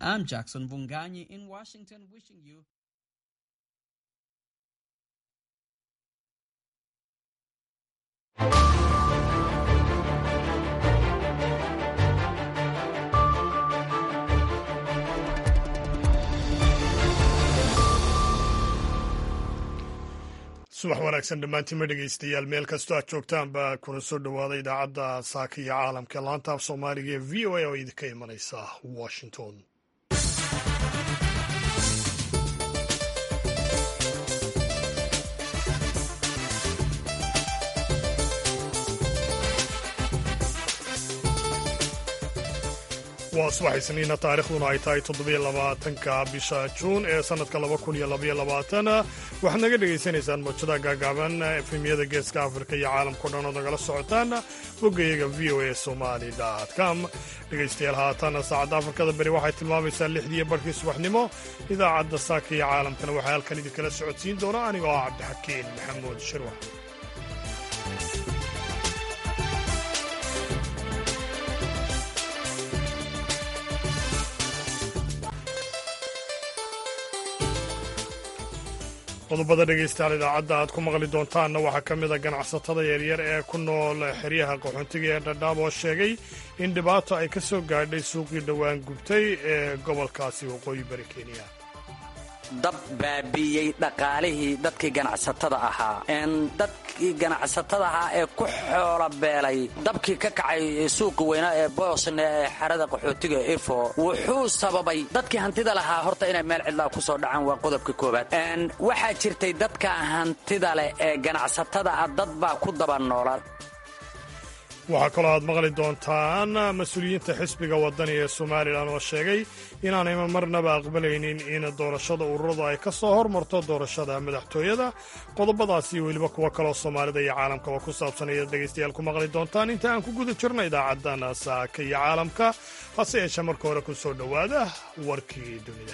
I'm Jackson Vunganyi in Washington, wishing you. subax wanaagsan dhammaantiinma dhegaystayaal meel kastoo aad joogtaanba kuna soo dhowaada idaacadda saaka iyo caalamka ee laanta af soomaaliga ee v o a oo idinka imanaysa washington waa subax isniina taarikhduna ay tahay toddobylabaatanka bisha juun ee sannadka laba kun iyo labaiyo labaatan waxaad naga dhegaysanaysaan mawjada gaagaaban efemyada geeska afrika iyo caalamkao dhan ood nagala socotaan boggayaga v o a somali com dhegaystayaal haatan saacadda afrikada beri waxay tilmaamaysaa lixdiiyo barhkii subaxnimo idaacadda saaka iyo caalamkana waxaa halkan idinkala socodsiin doona anigoo ah cabdixakiin maxamuud shirwax qodobada dhegaystayaal idaacadda aad ku maqli doontaanna waxaa ka mid a ganacsatada yaryar ee ku nool xeryaha qaxoontiga ee dhadhaab oo sheegay in dhibaato ay ka soo gaadhay suuqii dhowaan gubtay ee gobolkaasi waqooyi bari kenya dab baabi'iyey dhaqaalihii dadkii ganacsatada ahaa dadkii ganacsatada ahaa ee ku xoola beelay dabkii ka kacay suuqi weynaa ee boosne ee xerada qaxootiga ifo wuxuu sababay dadkii hantida lahaa horta inay meel cidlaa ku soo dhacaan waa qodobka koowaad waxaa jirtay dadka hantida leh ee ganacsatada ah dad baa ku daba noola waxaa kaloo aad maqli doontaan mas-uuliyiinta xisbiga waddani ee somalilan oo sheegay inaanay marnaba aqbalaynin in doorashada ururadu ay ka soo hormarto doorashada madaxtooyada qodobadaas iyo weliba kuwo kaloo soomaalida iyo caalamkaba ku saabsan ayaad dhegaystayaal ku maqli doontaan inta aan ku guda jirno idaacadan saaka iyo caalamka hase yeeshee marka hore ku soo dhowaada warkii dunida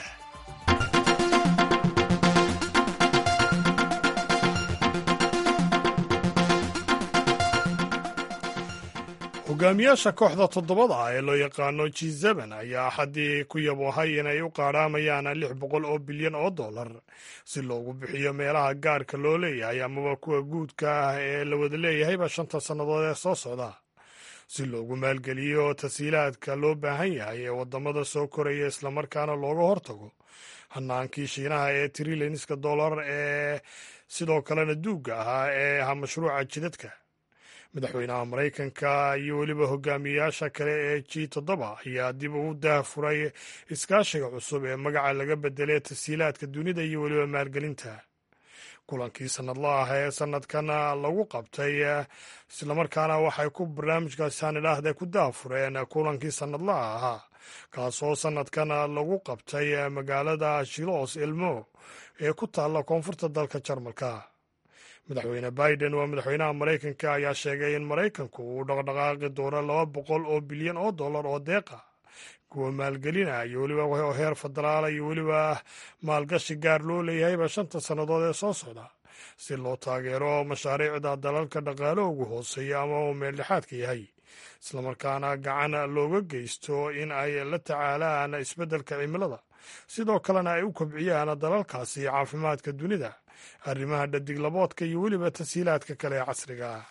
hogaamiyaasha kooxda toddobada ah ee loo yaqaano g seben ayaa axaddii ku yaboohay inay u qaadhaamayaan lix boqol oo bilyan oo dollar si loogu bixiyo meelaha gaarka loo leeyahay amaba kuwa guudka ah ee la wada leeyahayba shanta sannadood ee soo socda si loogu maalgeliyo tasiilaadka loo baahan yahay ee waddamada soo koraya islamarkaana looga hortago hanaankii shiinaha ee trilyanska dollar ee sidoo kalena duugga ahaa ee aha mashruuca jidadka madaxweynaha maraykanka iyo weliba hogaamiyayaasha kale ee g toddoba ayaa dib ugu daahfuray iskaashiga cusub ee magaca laga bedelay tasiilaadka dunida iyo weliba maalgelinta kulankii sannadla ah ee sannadkan lagu qabtay islamarkaana waxay ku barnaamijkaasi hanidhaahde ku daahfureen kulankii sannadlaha ahaa kaasoo sannadkan lagu qabtay magaalada shilos elmo ee ku taalla koonfurta dalka jarmalka madaxweyne biden waa madaxweynaha maraykanka ayaa sheegay in maraykanku uu dhaqdhaqaaqi doono laba boqol oo bilyan oo dollar oo deeqa kuwa maalgelina iyo weliba heer federaala iyo weliba maalgashi gaar loo leeyahayba shanta sannadood ee soo socda si loo taageero mashaariicda dalalka dhaqaalo ugu hooseeya ama uu meeldhexaadka yahay islamarkaana gacan looga geysto in ay la tacaalaan isbeddelka cimilada sidoo kalena ay u kobciyaan dalalkaasi caafimaadka dunida arrimaha dhadiglaboodka iyo weliba tasiilaadka kale ee casriga ah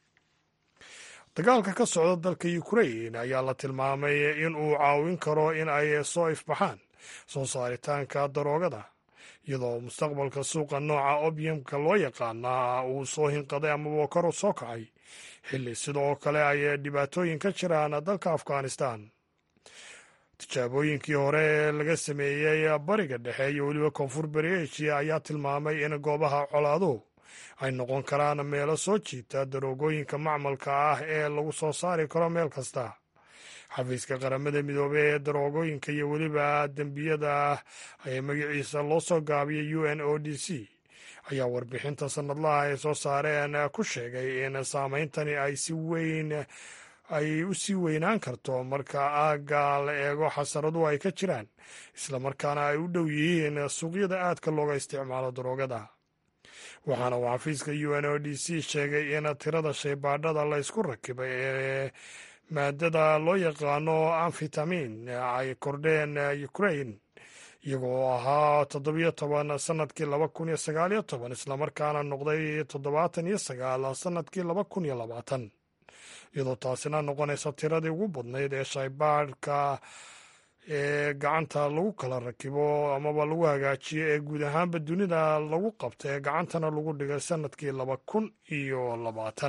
dagaalka ka socda dalka ukrain ayaa la tilmaamay in uu caawin karo in ay soo ifbaxaan soo saaritaanka daroogada iyadoo mustaqbalka suuqa nooca obyamka loo yaqaana uu soo hinqaday amaba kor soo kacay xilli sidoo kale ay dhibaatooyin ka jiraan dalka afghanistan tijaabooyinkii hore ee laga sameeyey bariga dhexe iyo weliba koonfur bari eshiya ayaa tilmaamay in goobaha colaaduhu ay noqon karaan meelo soo jiita daroogooyinka macmalka ah ee lagu soo saari karo meel kasta xafiiska qaramada midoobey ee daroogooyinka iyo weliba dembiyada ee magaciisa loo soo gaabiyay u n o d c ayaa warbixinta sannadlaha ay soo saareen ku sheegay in saameyntani ay si weyn ay u sii weynaan karto marka aagga la eego xasaradu ay ka jiraan islamarkaana ay u dhow yihiin suuqyada aadka looga isticmaalo daroogada waxaana uu xafiiska u n o d c sheegay in tirada shaybaadhada la ysku rakibay ee maadada loo yaqaano amfitamin ay kordheen ukrain iyagoo ahaa toddobiyo toban sanadkii laba kun iyo sagaaliyo toban islamarkaana noqday toddobaatan iyo sagaal sanadkii laba kun iyo labaatan iyadoo taasina noqonaysa tiradii ugu badnayd ee shaybaadhka ee gacanta lagu kala rakibo amaba lagu hagaajiyo ee guud ahaanba dunida lagu qabta ee gacantana lagu dhigay sanadkii laba kun iyo labaatan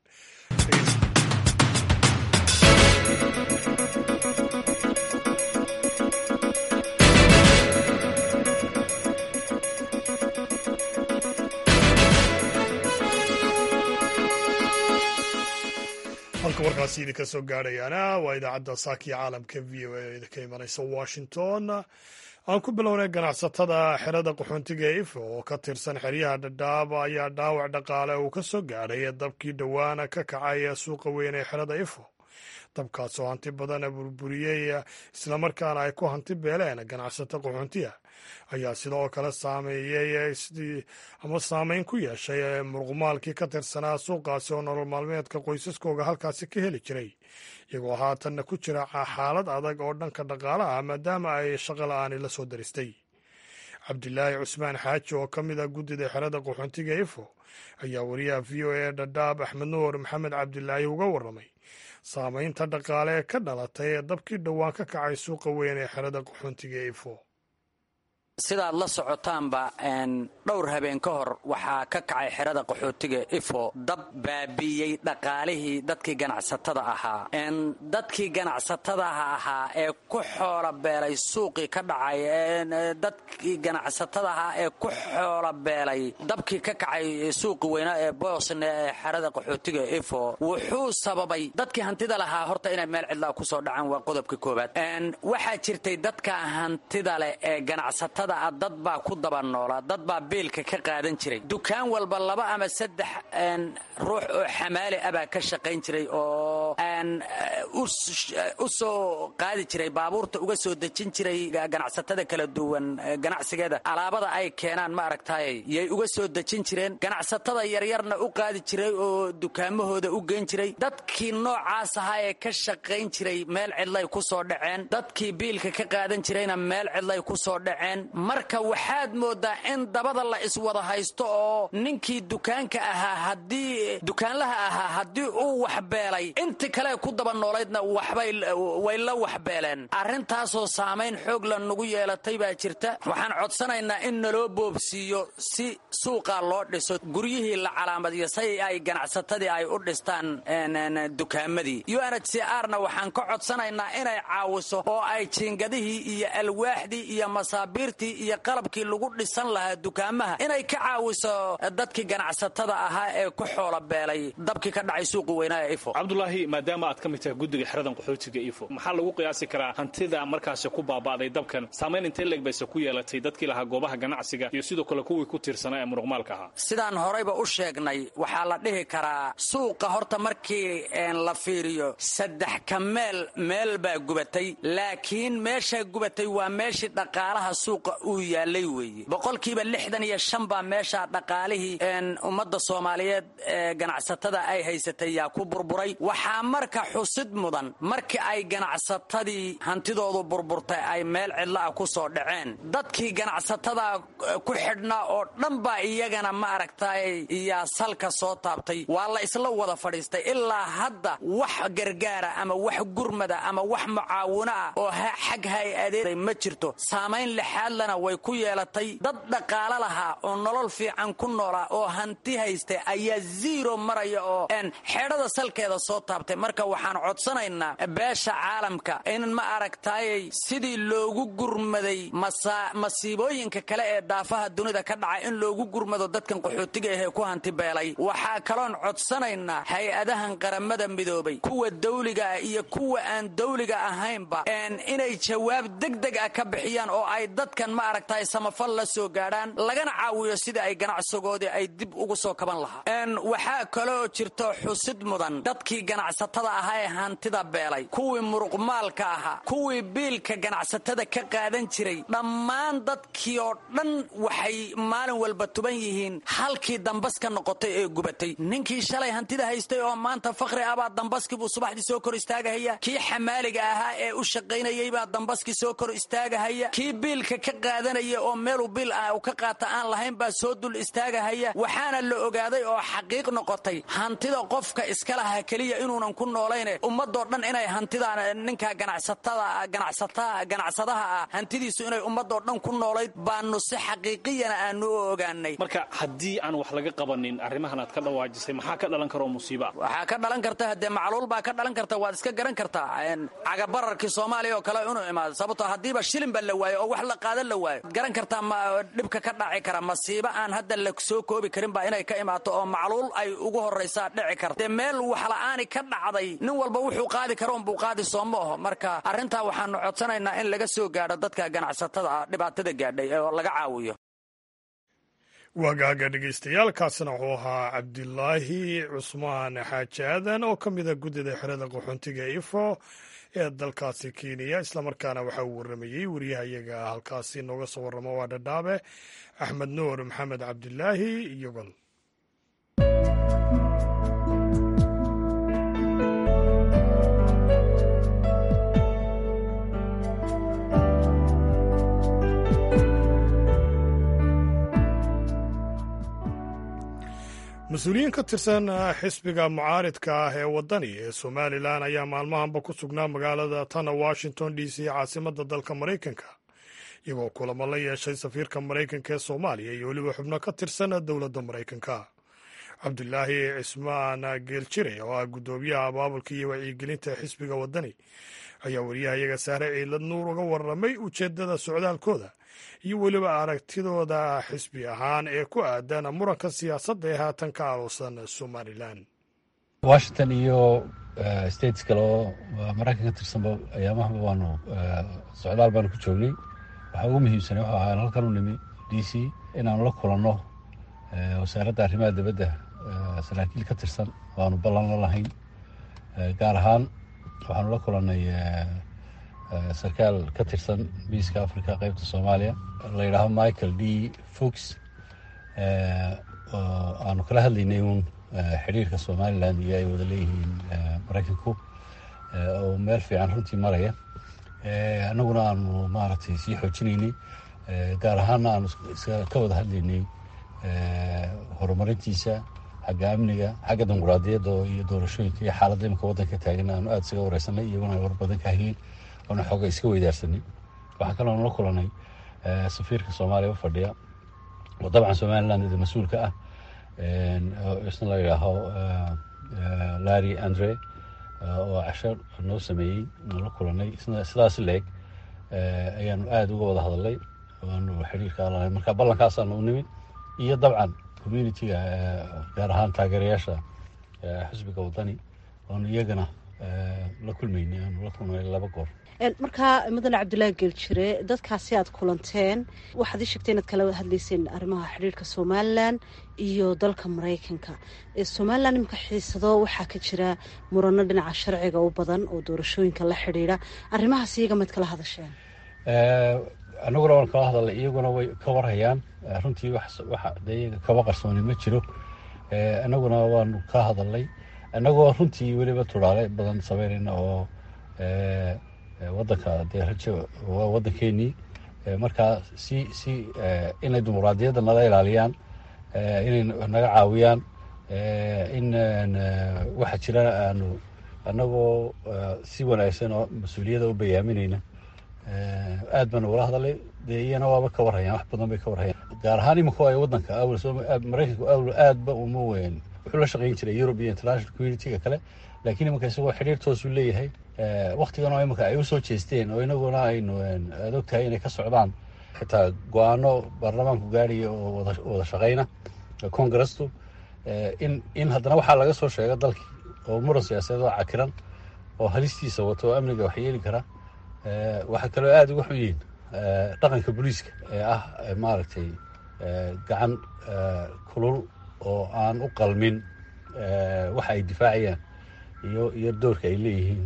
halka warkaasi idinka soo gaadhayaana waa idaacadda saakiya caalamka v o a idinka imanaysa washington aan ku bilownay ganacsatada xerada qaxoontiga ee ife oo ka tirsan xeryaha dhadhaab ayaa dhaawac dhaqaale uu ka soo gaadhay dabkii dhowaana ka kacay suuqa weyn ee xerada ifo dabkaasoo hanti badana burburiyey islamarkaana ay ku hanti beeleen ganacsato qaxoontiya ayaa sidoo kale saameeyey ama saameyn ku yeeshay muruqmaalkii ka tirsanaa suuqaasi oo nolol maalmeedka qoysaskooga halkaasi ka heli jiray iyagoo haatanna ku jira xaalad adag oo dhanka dhaqaalaha maadaama ay shaqo la-aani la soo daristay cabdilaahi cusmaan xaaji oo ka mid a guddida xerada qaxoontiga ifo ayaa wariyaha v o a dhadhaab axmed nuur maxamed cabdilaahi uga warramay saameynta dhaqaale ee ka dhalatay ee dabkii dhowaan ka kacay suuqa weyn ee xerada qaxoontiga ifo sidaad la socotaanba dhowr habeen ka hor waxaa ka kacay xerada qaxootiga ifo dab baabiiyey dhaqaalihii dadkii ganacsatada ahaa dadkii ganacsatadaha ahaa ee ku xoola beelay suuqii ka dhacay dadkii ganacsatadaha ahaa ee ku xoola beelay dabkii ka kacay suuqi weynaa ee boosne ee xerada qaxootiga ifo wuxuu sababay dadkii hantida lahaa horta inay meel cidlaa kusoo dhacaan waa qodobka koobaad waxaa jirtay dadka hantida leh ee ganacsatada dad baa ku daba noolaa dad baa biilka ka qaadan jiray dukaan walba laba ama saddex ruux oo xamaali ah baa ka shaqayn jiray oo u soo qaadi jiray baabuurta uga soo dejin jiray ganacsatada kala duwan ganacsigeeda alaabada ay keenaan ma aragtay yay uga soo dejin jireen ganacsatada yaryarna u qaadi jiray oo dukaamahooda u geyn jiray dadkii noocaas ahaa ee ka shaqayn jiray meel cidlay ku soo dhaceen dadkii biilka ka qaadan jirayna meel cidlay ku soo dhaceen marka waxaad moodaa in dabada la iswada haysto oo ninkii dukaanka ahaa haddii dukaanlaha ahaa haddii uu waxbeelay inti kale ku daba noolaydna waxbaway la waxbeeleen arrintaasoo saamayn xoog la nagu yeelatay baa jirta waxaan codsanaynaa in naloo boobsiiyo si suuqa loo dhiso guryihii la calaamadiyo say ay ganacsatadii ay u dhistaan dukaamadii unhcrna waxaan ka codsanaynaa inay caawiso oo ay jiingadihii iyo alwaaxdii iyo masaabiirtii iyo qalabkii lagu dhisan lahaa dukaamaha inay ka caawiso dadkii ganacsatada ahaa ee ku xoola beelay dabkii ka dhacay suuqi weynaa ee ifo cabdulaahi maadaama aad ka mid tahay guddiga xeradan qaxootiga ifo maxaa lagu qiyaasi karaa hantida markaasi ku baaba'day dabkan saamayn intee leeg bayse ku yeelatay dadkii lahaa goobaha ganacsiga iyo sidoo kale kuwii ku tiirsanaa ee muruqmaalka ahaa sidaan horeyba u sheegnay waxaa la dhihi karaa suuqa horta markii la fiiriyo saddex ka meel meel baa gubatay laakiin meeshaa gubatay waa meeshii dhaqaalaha suuqa uu yaalay weeye boqolkiiba lixdan iyo shan baa meeshaa dhaqaalihii ummadda soomaaliyeed ee ganacsatada ay haysatay yaa ku burburay waxaa marka xusid mudan markii ay ganacsatadii hantidoodu burburtay ay meel cidlaah ku soo dhaceen dadkii ganacsatada ku xidhnaa oo dhan baa iyagana ma aragtay yaa salka soo taabtay waa la isla wada fadhiistay ilaa hadda wax gargaara ama wax gurmada ama wax mucaawino ah oo xag hay-adeed ma jirto saamayn lixaadlana way ku yeelatay dad dhaqaalo lahaa oo nolol fiican ku noolaa oo hanti haystay ayaa ziiro maraya oo xeedhada salkeeda soo taabtay marka waxaan codsanaynaa beesha caalamka in ma aragtayay sidii loogu gurmaday masiibooyinka kale ee daafaha dunida ka dhaca in loogu gurmado dadkan qaxootiga ahee ku hanti beelay waxaa kaloon codsanaynaa hay-adahan qaramada midoobay kuwa dawliga ah iyo kuwa aan dawliga ahaynba inay jawaab degdeg ah ka bixiyaan oo ay dadkan ma aragtay samafal la soo gaadhaan lagana caawiyo sida ay ganacsigoodii ay dib ugu soo kaban lahaa waxaa kaloo jirto xusid mudan dadkii ganacsatada ganacsatada ahaa ee hantida beelay kuwii muruqmaalka ahaa kuwii biilka ganacsatada ka qaadan jiray dhammaan dadkii oo dhan waxay maalin walba tuban yihiin halkii dambas ka noqotay ee gubatay ninkii shalay hantida haystay oo maanta fakri abaa dambaskibuu subaxdii soo kor istaagahaya kii xamaaliga ahaa ee u shaqaynayay baa dambaskii soo kor istaagahaya kii biilka ka qaadanaya oo meeluu biil ah u ka qaata aan lahayn baa soo dul istaagahaya waxaana la ogaaday oo xaqiiq noqotay hantida qofka iska laha keliya inuunan ku noolayne ummadoo dhan inay hantidaan ninka ganacsadaha ah hantidiisu inay ummadoo dhan ku noolayd baanu si xaqiiqiyana aanu u ogaanay marka haddii aan wax laga qabanin arrimahan aad ka dhawaajisay maxaa ka dhalan karoo musiiba waxaa ka dhalan karta haddee macluul baa ka dhalan karta waad iska garan kartaa cagabararkii soomaaliya oo kale inuu imaado sababtoo haddiiba shilin ba la waayo oo wax la qaadan la waayo garan kartaa ma dhibka ka dhaci kara masiibo aan hadda la soo koobi karin baa inay ka imaato oo macluul ay ugu horraysaa dhici karta dee meel waxla'aani ka dhacday nin walba wuxuu qaadi karo unbuu qaadi sooma aho marka arrintaa waxaanu codsanaynaa in laga soo gaadho dadka ganacsatada dhibaatada gaadhay oo laga caawiyo waagaaga dhegaystayaal kaasina wuxuu ahaa cabdilaahi cusmaan xaaji aadan oo ka mida guddida xerada qaxoontiga ifo ee dalkaasi kenya islamarkaana waxaa uu warramayey wariyahayaga halkaasi nooga soo warramo waa dhadhaabe axmed nuur maxamed cabdilaahi iyogol mas-uuliyiin ka tirsan xisbiga mucaaridka ah ee waddani ee somalilan ayaa maalmahanba ku sugnaa magaalada tana washington d c caasimadda dalka maraykanka iyagoo kulamo la yeeshay safiirka maraykanka ee soomaaliya iyo weliba xubno ka tirsan dowladda maraykanka cabdulaahi cismaan geeljire oo ah guddoomiyaha abaabulka iyo wacyigelinta xisbiga waddani ayaa wariyahayaga saare ciilad nuur uga warramay ujeeddada socdaalkooda iyo weliba aragtidooda xisbi ahaan ee ku aadan muranka siyaasadda ee haatan ka aloosan somalilan washington iyo states kale oo maraykan ka tirsanba ayaamahaba waanu socdaal baanu ku joognay waxaa ugu muhiimsanay wuxuu ahaa halkan u nimi d c inaanu la kulanno wasaaradda arrimaha dibadda saraakiil ka tirsan waanu ballan la lahayn gaar ahaan waxaanu la kulannay sarkaal ka tirsan miiska africa qeybta soomaaliya la yidhaaho michael d fox aanu kala hadlaynay uun xidhiirka somalilan iyo ay wada leeyihiin maraykanku oo meel fiican runtii maraya annaguna aanu maaragtay sii xoojinaynay gaar ahaanna aanu ka wada hadlaynay horumarintiisa xagga amniga xagga dimuquraadiyadda iyo doorashooyinka iyo xaaladda imika waddanka taagan aanu aada isaga wareysanay iyaguna ay war badan ka hayeen oona xooga iska weydaarsanay waxaa kaloo la kulanay safiirka soomaaliya u fadhiya oo dabcan somaliland ida mas-uulka ah isna la yidhaaho larry andre oo casho noo sameeyey aan la kulanay isna sidaas leeg ayaanu aada uga wada hadalnay waanu xiriirka alanahay marka ballankaasaanu u nimid iyo dabcan communitiga gaar ahaan taageerayaasha xisbiga waddani oonu iyagana la kulmaynay aanu la kulmay laba goor markaa mudane cabdulaahi geeljire dadkaasi aad kulanteen waxaad ii sheegtay inaad kala hadlayseen arrimaha xidhiirka somalilan iyo dalka maraykanka somalilan iminka xiisado waxaa ka jira murano dhinaca sharciga u badan oo doorashooyinka la xidhiidha arrimahaas iyaga maad kala hadasheen annaguna waan kala hadalnay iyaguna way ka warhayaan runtii de iyaga kaba qarsooni ma jiro annaguna waanu ka hadalnay annagoo runtii weliba turaale badan sameynayna oo wadanka dee rajo waa waddankeenii markaa si si inay dimuqraadiyadda nala ilaaliyaan inay naga caawiyaan in waxaa jira aanu annagoo si wanaagsan oo mas-uuliyadda u bayaaminayna aad baanu ula hadalay dee iyana waaba ka warhayaan wax badan bay ka warhayaan gaar ahaan imika ay waddanka awal maraykanku awal aadba uma weyn wuxuu la shaqayn jiray europe iyo international community-ga kale laakiin iminka isagoo xidhiir toosuu leeyahay waktigan oo imika ay usoo jeesteen oo inaguna aynu aad ogtahay inay ka socdaan xitaa go-aano baarlamaanku gaadhaya oo wada shaqayna congresstu in in haddana waxaa laga soo sheega dalkii oo muran siyaasadeed oo cakiran oo halistiisa wato oo amniga wax yeeli kara waxaa kaloo aada uga xun yihiin dhaqanka booliiska ee ah maaragtay gacan kulul oo aan u qalmin waxa ay difaacayaan iyo iyo doorka ay leeyihiin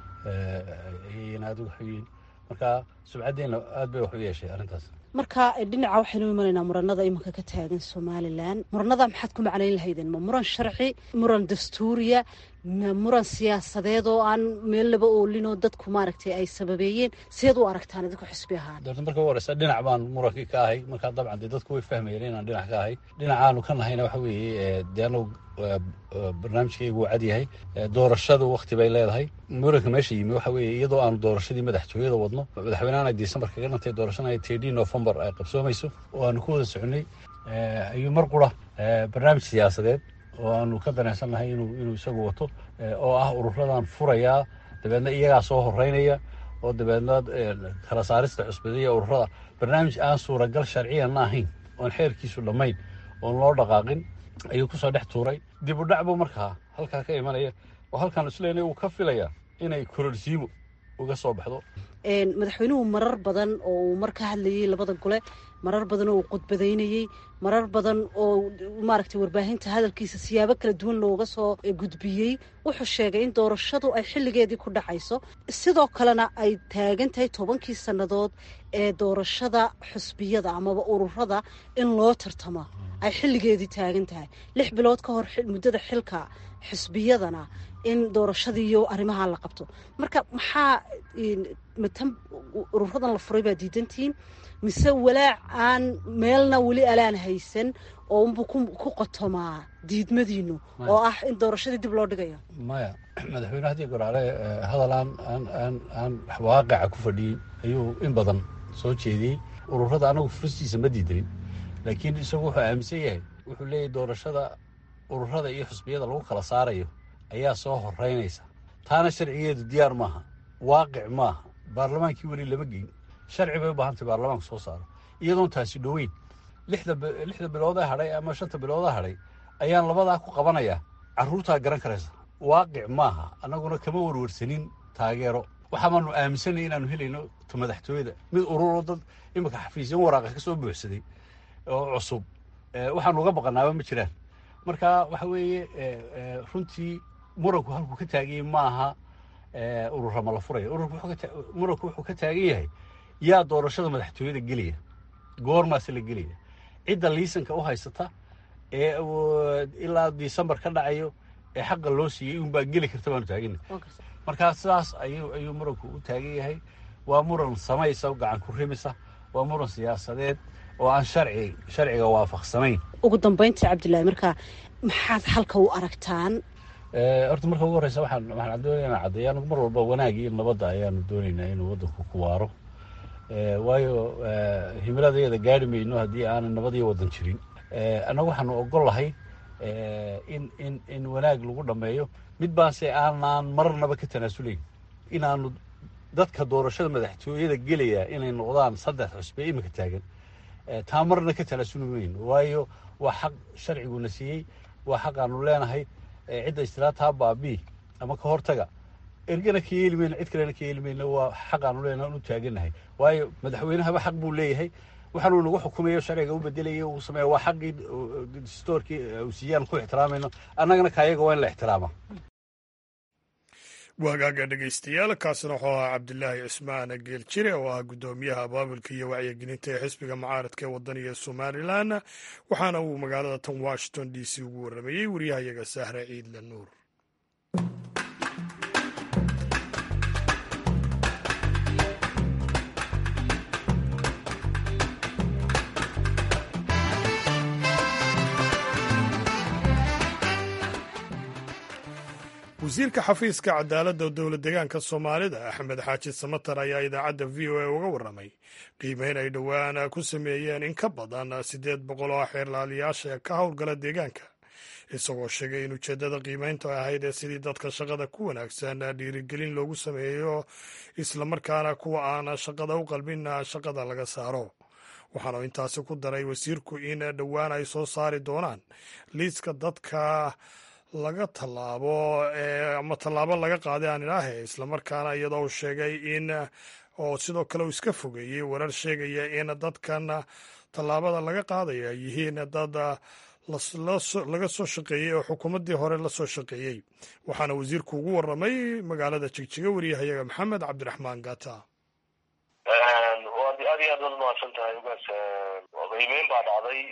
ayayna aad uga xoyiin marka subcaddeena aad bay wax u yeeshay arrintaas marka dhinaca waxaynu imanaynaa muranada iminka ka taagan somalilan muranada maxaad ku macnayn lahaydeen ma muran sharci muran dastuuriya ma muran siyaasadeed oo aan meel laba oolinoo dadku maaragtay ay sababeeyeen sideed u aragtaan idinku xisbi ahaan doorta marka u horeysa dhinac baan murankii ka ahay markaa dabcan dee dadku way fahmayeen inaan dhinac ka ahay dhinacaanu ka nahayna waxa weeye dee anagu barnaamijkaygu waa cad yahay doorashadu wakti bay leedahay muranka meesha yimi waxa weeye iyadoo aanu doorashadii madaxtooyada wadno madaxweynahan december kaga dhantay doorashana tedii november ay qabsoomayso oo aanu ku wada soconay ayuu mar qura barnaamij siyaasadeed oo aanu ka danaysannahay inuu inuu isagu wato oo ah ururadan furayaa dabeedna iyagaa soo horeynaya oo dabeedna kala saarista cusbadiya ururada barnaamij aan suuragal sharciyanna ahayn oon xeerkiisu dhammayn oon loo dhaqaaqin ayuu kusoo dhex tuuray dib u dhac buu markaa halkaa ka imanaya oo halkaan isleenay uu ka filaya inay kororsiimo uga soo baxdo madaxweynuhu marar badan oo uu mar ka hadlayey labada gole marar badan oo uu khudbadaynayey marar badan oo maaragtay warbaahinta hadalkiisa siyaabo kala duwan looga soo gudbiyey wuxuu sheegay in doorashadu ay xilligeedii ku dhacayso sidoo kalena ay taagan tahay tobankii sannadood ee doorashada xusbiyada amaba ururada in loo tartamo ay xilligeedii taagan tahay lix bilood ka hor muddada xilka xusbiyadana in doorashadiiyo arrimaha la qabto marka maxaa matan ururadan la furay baa diidantihiin mise walaac aan meelna weli alaan haysan oo unbuu ku qotomaa diidmadiinu oo ah in doorashadii dib loo dhigayo maya madaxweyne haddii goraale hadal aan aan aan aan waaqaca ku fadhiyin ayuu in badan soo jeediyey ururada anagu furistiisa ma diidanin laakiin isagu wuxuu aaminsan yahay wuxuu leeyahy doorashada ururada iyo xusbiyada lagu kala saarayo ayaa soo horeynaysa taana sharcigeedu diyaar maaha waaqic maaha baarlamaankii weli lama geyn sharci bay u baahantay baarlamaanku soo saaro iyadoon taasi dhoweyn lixda bilooda hadhay ama shanta bilooda hadhay ayaan labadaa ku qabanayaa carruurtaa garan karaysa waaqic maaha annaguna kama warwarsanin taageero waxaamaanu aaminsanay inaanu helayno ta madaxtooyada mid ururo dad iminka xafiisyan waraaqa ka soo buuxsaday oo cusub waxaanu uga baqanaaba ma jiraan marka waxa weeye runtii muranku halkuu ka taaganyay maaha urura ma la furaya muranku wuxuu ka taagan yahay yaa doorashada madaxtooyada gelaya goormaase la gelaya cidda liisanka u haysata ee ilaa december ka dhacayo ee xaqa loo siiyey unbaa geli karta baanu taagana markaa sidaas ayuu ayuu muranku u taagan yahay waa muran samaysa gacan ku rimisa waa muran siyaasadeed oo aan sharci sharciga waafaqsanayn ugu dambayntii cabdillaahi marka maxaad halka u aragtaan horta marka ugu horeysa waxaan waxaan doonaya inaan caddeeya anigu mar walba wanaagii iyo nabadda ayaanu doonaynaa inuu waddanku ku waaro waayo himiladeeda gaari mayno haddii aanay nabad iyo waddan jirin annagu waxaanu ogol lahay in in in wanaag lagu dhammeeyo mid baanse aanaan marnaba ka tanaasulayn inaanu dadka doorashada madaxtooyada gelaya inay noqdaan saddex cusbe iminka taagan taa marna ka tanaasuli mayno waayo waa xaq sharciguna siiyey waa xaq aanu leenahay cidda istilaataa baabii ama ka hortaga ergana ka yeeli mayno cid kalena ka yeeli mayno waa xaq aanu leenahay u taaganahay waayo madaxweynahaba xaq buu leeyahay waxaanu nagu xukumayo sharciga u bedelaya uu sameeya waa xaqii distoorkii uu siiyaan ku ixtiraamayno annagana kaayaga waa in la ixtiraamaa waagaaga dhegaystayaal kaasina wuxuu ahaa cabdilaahi cismaan geeljire oo ah guddoomiyaha abaabulka iyo wacyigelinta ee xisbiga mucaaradka ee wadaniga somalilan waxaana uu magaalada tan washington d c ugu warramayey waryahayaga sahre ciidle nuur wasiirka xafiiska cadaaladda dowla deegaanka soomaalida axmed xaaji samatar ayaa idaacadda v o a uga warramay qiimeyn ay dhowaan ku sameeyeen in ka badan siddeed boqol oo xeerlaaliyaasha ka howlgala deegaanka isagoo sheegay in ujeeddada qiimeyntu ahayd ee sidii dadka shaqada ku wanaagsan dhiirigelin loogu sameeyo islamarkaana kuwa aan shaqada u qalbin shaqada laga saaro waxaanu intaasi ku daray wasiirku in dhowaan ay soo saari doonaan liiska dadka laga tallaabo ama tallaabo laga qaaday aan idhaahe islamarkaana iyadoo uu sheegay in oo sidoo kale uu iska fogeeyey warar sheegaya in dadkan tallaabada laga qaadaya ay yihiin dad laga soo shaqeeyey oo xukuumaddii hore la soo shaqeeyey waxaana wasiirku ugu warramay magaalada jigjiga wariyahayaga maxamed cabdiraxmaan gata waad aad iyo aad waad mahadsan tahay ugaas qiimeyn baa dhacday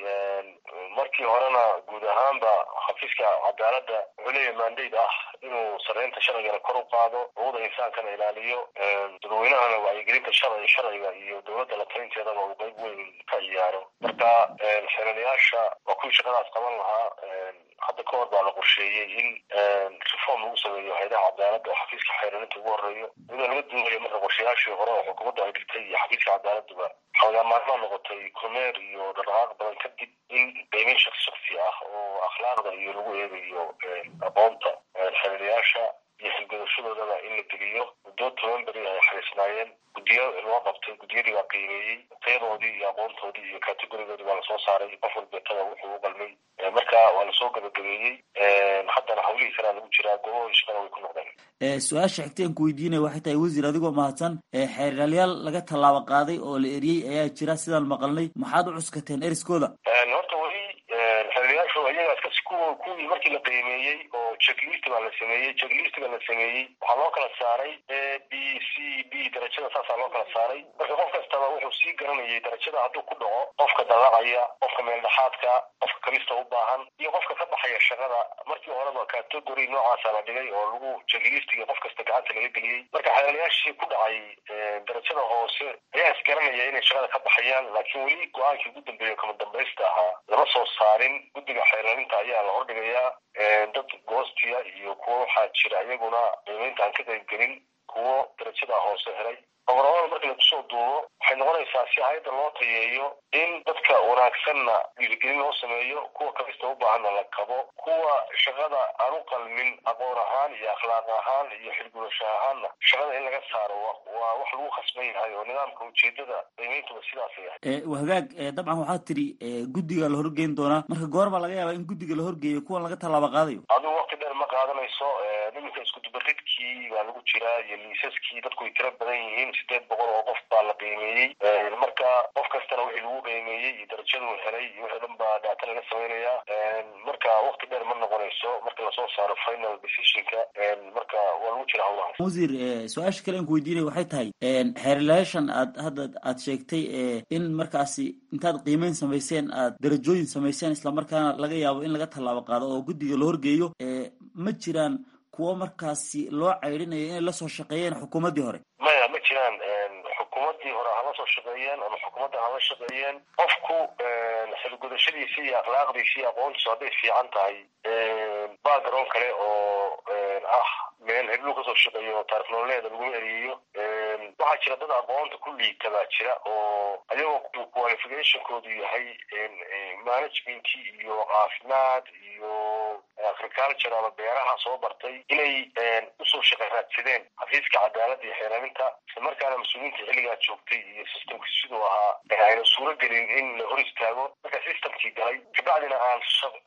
markii horena guud ahaanba xafiiska cadaaladda wuxuu leeyahay mandate ah inuu sarreynta sharcigana kor u qaado xuquuqda insaankana ilaaliyo dadweynahana wacyigelinta sharci sharciga iyo dowladda la talinteedaba uu qayb weyn ka ciyaaro marka xeelanayaasha waa kuwii shaqadaas qaban lahaa hadda ka hor baa la qorsheeyey in reform lagu sameeyo hayadaha cadaaladda oo xafiiska xeeraninta ugu horeeyo iyadoo laga duubayo marka qorshayaashii hore oo xukuumadda ay dhigtay iyo xafiiska cadaaladduba xoogaa maalmaa noqotay kormeer iyo dhaqdhaqaaq badan kadib in qiimeyn shaksi shaksi ah oo akhlaaqda iyo lagu eegayo aqoonta xeelanayaasha iyo xilgudashadoodaba in la geliyo muddo toban beri ay xariisnaayeen guddiyo loo qabtay guddiyadii baa qiimeeyey tayadoodii iyo aqoontoodii iyo kategorigoodii baa lasoo saaray qof walbeetada wuxuu u qalmay marka waa lasoo gabagabeeyey haddana hawlihii kalea lagu jiraa gobohii shaqada way ku noqdeen su-aasha xigteen ku weydiinaya waxay tahay wasiir adigoo mahadsan xeeralyaal laga tallaabo qaaday oo la eriyey ayaa jira sidaan maqalnay maxaad u cuskateen eriskooda horta weli xeeralyaashu iyagaas kasi kuwa kuwii markii la qiimeeyey oo checklist baa la sameeyey checklist baa la sameeyey waxaa loo kala saaray a b c b darajada saasaa loo kala saaray marka qof kastaba wuxuu sii garanayay darajada hadduu ku dhaco qofka dallacaya qofka meeldhexaadka qofka kamista u baahan iyo qofka ka baxaya shaqada markii horeba category noocaasa la dhigay oo lagu checklistga qof kasta gacanta laga geliyey marka xeelanayaashii ku dhacay darajada hoose ayaa isgaranaya inay shaqada ka baxayaan laakiin weli go-aankii ugu dambeeya kama dambaysta ahaa lama soo saarin guddiga xeelaninta ayaa la hordhigayaa dad goostiya iyo kuwo waxaa jira iyaguna qiimeynta aan ka qaybgelin kuwo darajada hoose helay obarabada marka lagu soo duubo waxay noqonaysaa si hay-adda loo tayeeyo in dadka wanaagsanna dhiirigelin loo sameeyo kuwa kamista u baahanna la kabo kuwa shaqada aan u qalmin aqoon ahaan iyo akhlaaq ahaan iyo xilgudasho ahaanna shaqada in laga saaro waa wax lagu khasban yahay oo nidaamka ujeedada qiimeyntuba sidaasay ahay hagaag dabcan waxaad tiri guddiga la horgeyn doonaa marka goor baa laga yaabaa in guddiga la horgeeyo kuwan laga tallaabo qaadayo adigu waqti dheer ma qaadanayso iminka iskudubaridkii baa lagu jiraa iyo liisaskii dadku way tiro badan yihiin sideed boqol oo qof baa la qiimeeyey marka qof kastana wixii lagu qiimeeyey iyo darajaduu helay iyo wixii dhan baa daata laga samaynayaa marka waqti dheer ma noqonayso marka lasoo saaro final decisionka marka waa lagu jira hawlahaas wasiir su-aasha kale aan ku weydiinaya waxay tahay xeerlayaashan aad hadda aad sheegtay in markaasi intaad qiimeyn samayseen aad darajooyin samayseen islamarkaana laga yaabo in laga tallaabo qaado oo guddiga la horgeeyo ma jiraan kuwo markaasi loo caydhinayo inay lasoo shaqeeyeen xukuumaddii hore maya ma jiraan xukuumaddii hore hala soo shaqeeyeen ama xukuumadda hala shaqeeyeen qofku xilgudashadiisi iyo akhlaaqdiisi iyo aqoontiisu hadday fiican tahay background kale oo ah meel hebluu kasoo shaqeeyo taarikh nololeeda laguma eriyeyo waxaa jira dad aqoonta ku liita baa jira oo ayagoo qualificationkoodu yahay managementkii iyo caafimaad iyo agriculture ama beeraha soo bartay inay usoo shaqa raadsadeen xafiiska cadaaladda iyo xeeraninta isla markaana mas-uuliyiinta xilligaa joogtay iyo systemka siduu ahaa ayna suuro gelin in la hor istaago marka systemkii galay kabacdina aan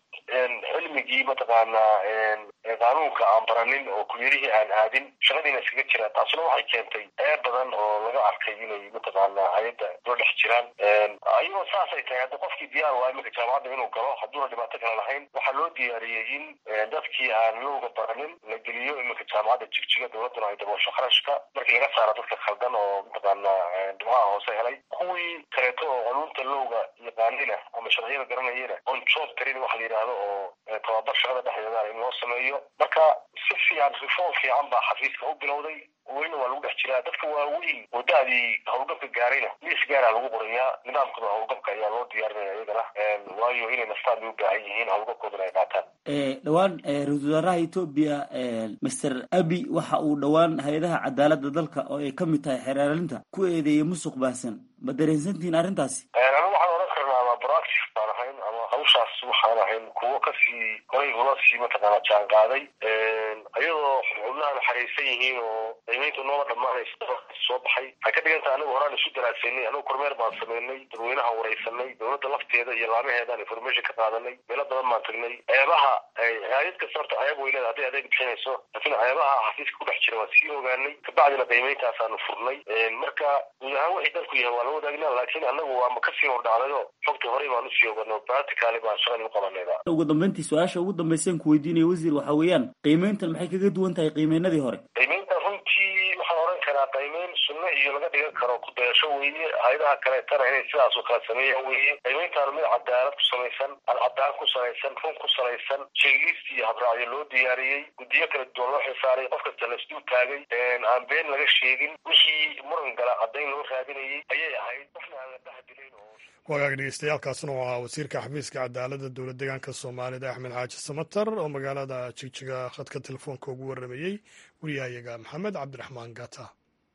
cilmigii mataqaanaa qaanuunka aan baranin oo kulyarihii aan aadin shaqadiina iskaga jiraan taasina waxay keentay ee badan oo laga arkay inay mataqaanaa hay-adda loo dhex jiraan ayagoo saasay tahay hadda qofkii diyaar waa iminka jaamacadda inuu galo hadduuna dhibaato kale lahayn waxaa loo diyaariyey in dadkii aan lowga baranin la geliyo iminka jaamacadda jigjiga dowladduna ay daboosho kharashka markii laga saaro dadka khaldan oo mataqaanaa dhibcaha hoose helay kuwii kaleeto oo qanuunta lowga yaqaanina ama sharciyada garanayana on job tarin waxa la yidhaahdo oo tababar shaqada dhexdeeda in loo sameeyo marka si fiican reform fiican baa xafiiska u bilowday welina waa lagu dhex jiraa dadka waaweyn oo da-dii howlgabka gaarayna liis gaaraa lagu qorayaa nidaamkooda howlgabka ayaa loo diyaarinaya iyagana waayo inay naftaan bay u baahan yihiin howlgabkoodana ay qaataan dhowaan ra-isul wasaaraha etoobiya master abi waxa uu dhowaan hay-adaha cadaaladda dalka oo ay ka mid tahay xeeraalinta ku eedeeyay musuq baahsan ma dareensantihiin arrintaasi anigu waxaan oran karnaa ama proactive baan ahayn ama hawshaas waxaan ahayn kuwo kasii horay ula sii mataqaana jaan qaaday ayadoo xubnaha naxariisan yihiin oo qiimayntu noola dhammaanaysa soo baxay waxay ka dhigantaha anigu horaan isu daraasaynay anigu kormeer baan sameynay dadweynaha wareysanay dowladda lafteeda iyo laamaheedaan information ka qaadanay meelo badan baan tagnay ceebaha hay-ad kasta horta ceeb way leeda hadday adeeg bixinayso laakiin ceebaha xafiiska ku dhex jira waan sii ogaanay kabacdina qiimeyntaasaanu furnay marka guud ahaan wixii dalku yahay waa la wadaagnaa laakiin anagu waama kasii hordhacdayo xogta horey baan usii ogano practically baan shaqadii u qabanayda ugu dambeyntii su-aasha ugu dambeysaan ku weydiinaya wasiir waxa weeyaan qiimeyntan maxay kaga duwan tahay qiimeynadii hore qiimeynta runtii waxaan oran karaa qiimeyn sunno iyo laga dhigan karo ku dayasho weeye hay-adaha kaleetana inay sidaas oo kale sameeyaan weeye qiimeyntaanu mid cadaalad ku samaysan alcadaan ku salaysan run ku salaysan jeglist iyo habraacyo loo diyaariyey guddiyo kala duwan loo xilsaaray qof kasta laisdul taagay aan been laga sheegin wixii muran gala caddayn loo raadinayay ayay ahayd waxna aan la dhahdilayn oo wagaag dhegeystayaaalkaasna oo ahaa wasiirka xafiiska cadaaladda dowlad deegaanka soomaalida axmed xaaji samatar oo magaalada jigjiga khadka telefoonka ugu waramayey wariyahayaga maxamed cabdiraxmaan gata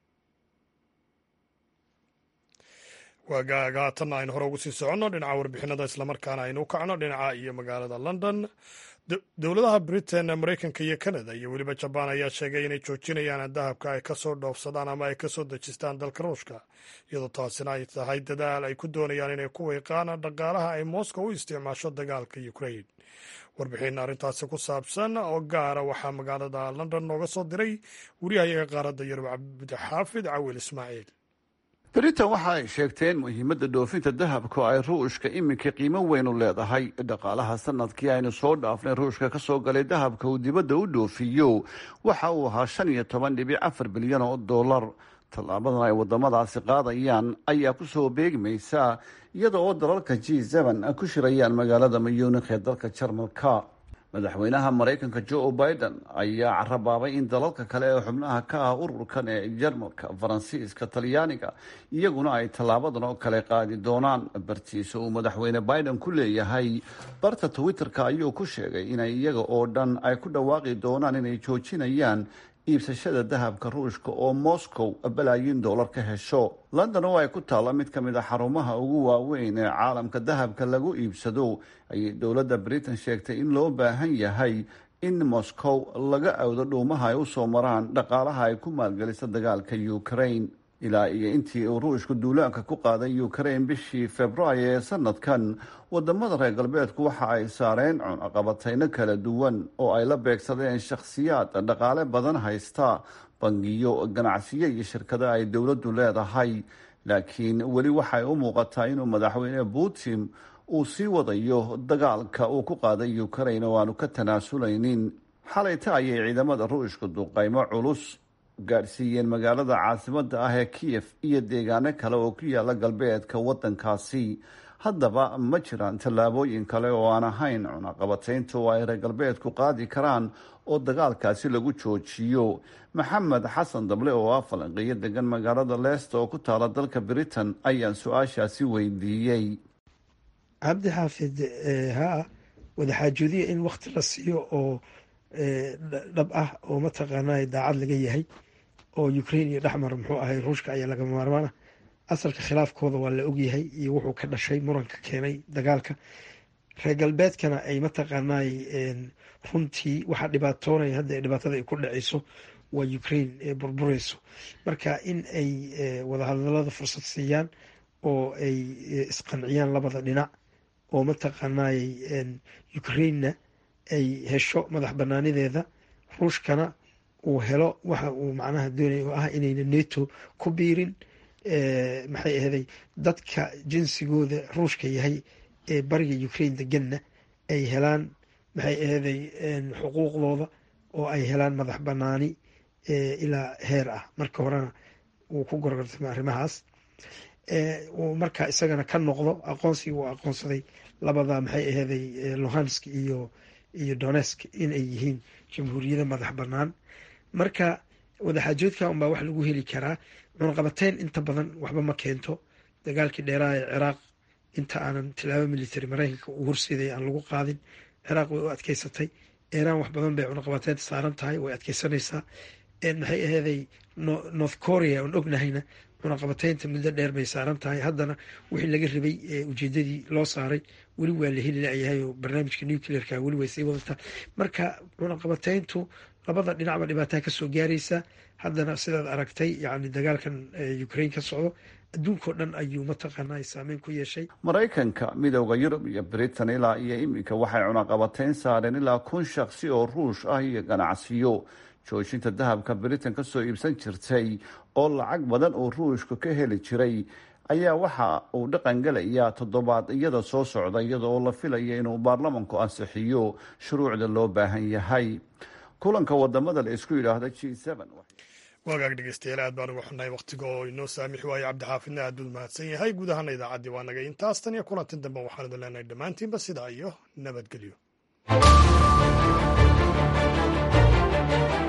waagaaga haatanna aynu hore ugu sii soconno dhinaca warbixinada islamarkaana aynu u kacno dhinaca iyo magaalada london dowladaha britain maraykanka iyo canada iyo weliba jabaan ayaa sheegay inay joojinayaan dahabka ay kasoo dhoofsadaan ama ay kasoo dejistaan dalka ruushka iyadoo taasina ay tahay dadaal ay ku doonayaan inay ku weyqaan dhaqaalaha ay moscow u isticmaasho dagaalka ukrain warbixin arrintaasi ku saabsan oo gaara waxaa magaalada london nooga soo diray wariyahayaga qaaradda yurub cabdixaafid cawil ismaaciil britain waxa ay sheegteen muhiimadda dhoofinta dahabka oo ay ruushka iminka qiimo weyn u leedahay dhaqaalaha sanadkii aynu soo dhaafnay ruushka ka soo galay dahabka uu dibadda u dhoofiyo waxa uu ahaa shan iyo toban dhibic afar bilyan oo dollar tallaabadan ay waddamadaasi qaadayaan ayaa ku soo beegmaysa iyada oo dalalka g seben ku shirayaan magaalada mayuunikh ee dalka jarmalka madaxweynaha maraykanka joe biden ayaa carabaabay in dalalka kale ee xubnaha ka ah ururkan ee jarmalka faransiiska talyaaniga iyaguna ay tallaabadan oo kale qaadi doonaan bartiisa uu madaxweyne biden ku leeyahay barta twitter-ka ayuu ku sheegay inay iyaga oo dhan ay ku dhawaaqi doonaan inay joojinayaan iibsashada dahabka ruushka oo moscow balaayiin dollar ka hesho london oo ay ku taalla mid ka mid a xarumaha ugu waaweyn ee caalamka dahabka lagu iibsado ayay dowladda britain sheegtay in loo baahan yahay in moscow laga awdo dhuumaha ay usoo maraan dhaqaalaha ay ku maalgeliso dagaalka ukraine ilaa iyo intii uu ruushku duulaanka ku qaaday ukraine bishii februaayo ee sanadkan wadamada reer galbeedku waxa ay saareen cunaqabatayno kala duwan oo ay la beegsadeen shakhsiyaad dhaqaale badan haysta bangiyo ganacsiyo iyo shirkado ay dowladdu leedahay laakiin weli waxay u muuqataa inuu madaxweyne putin uu sii wadayo dagaalka uu ku qaaday ukraine oo aanu ka tanaasuleynin xalayta ayay ciidamada ruushka duqaymo culus gaadhsiiyeen magaalada caasimada ah ee kiyef iyo deegaano kale oo ku yaala galbeedka wadankaasi haddaba ma jiraan tallaabooyin kale oo aan ahayn cunaqabataynta oo ay reer galbeedku qaadi karaan oo dagaalkaasi lagu joojiyo maxamed xasan dable oo ah falanqeeyo degan magaalada leesta oo ku taala dalka britain ayaan su-aashaasi weydiiyey cabdi xaafid haa wadaxaajoodiya in wakti la siiyo oo dhab ah oo mataqaanaa daacad laga yahay oo ukraine iyo dhexmar muxuu ahay ruushka ayaa laga maarmaana asalka khilaafkooda waa la ogyahay iyo wuxuu ka dhashay muranka keenay dagaalka reer galbeedkana ay mataqaanaay runtii waxaa dhibaatoonaya hadda dhibaatada ay ku dhaceyso waa ukraine ee burbureyso marka in ay wadahadalada fursad siiyaan oo ay isqanciyaan labada dhinac oo mataqaanaay ukrainena ay hesho madax banaanideeda ruushkana uu helo waxa uu macnaha doonaya oo ah inayna neto ku biirin maxay ahaday dadka jinsigooda ruushka yahay ee bariga ukraine deganna ay helaan maxay ahaday xuquuqdooda oo ay helaan madax banaani ilaa heer ah marka horena wuu ku gorgortamay arrimahaas uu marka isagana ka noqdo aqoonsi uu aqoonsaday labada maxay ahaday lohansk iyo iyo donesk inay yihiin jamhuuriyada madax banaan marka wadaxaajoodka unbaa wax lagu heli karaa cunaqabateyn inta badan waxba ma keento dagaalkii dheeraha ee ciraaq inta aanan tilaabo military mareykanka uu horseeday aan lagu qaadin ciraaq way u adkeysatay iiraan wax badan bay cunaqabateynta saaran tahay way adkeysanaysaa maxay aheeday north korea oon ognahayna cunaqabateynta muddo dheer bay saaran tahay haddana wixii laga rabay ujeedadii loo saaray weli waa la heli layahay oo barnaamijka nuclearka weli way sii wadataa marka cunaqabateyntu labada dhinacba dhibaataa kasoo gaaraysa haddana sidaad aragtay yani dagaalkan ukraine ka socdo adduunkao dhan ayuu mataqaanaa saameyn ku yeeshay maraykanka midooda yurub iyo britain ilaa iyo iminka waxay cunaqabateyn saareen ilaa kun shaksi oo ruush ah iyo ganacsiyo joojinta dahabka britain kasoo iibsan jirtay oo lacag badan oo ruushka ka heli jiray ayaa waxa uu dhaqan gelayaa toddobaad iyada soo socda iyada oo la filaya inuu baarlamanku ansixiyo shuruucda loo baahan yahay kulanka wadamada la isku yidhaahda g waagaag dhegeystayaal aad baan uga xunnahay wakhtiga oo inoo saamix waaye cabdixaafidna aad buu mahadsan yahay guud ahaana idaacaddii waa naga intaas tan iyo kulantin dambe waxaan idin leenahay dhammaantiinba sidaa iyo nabadgelyo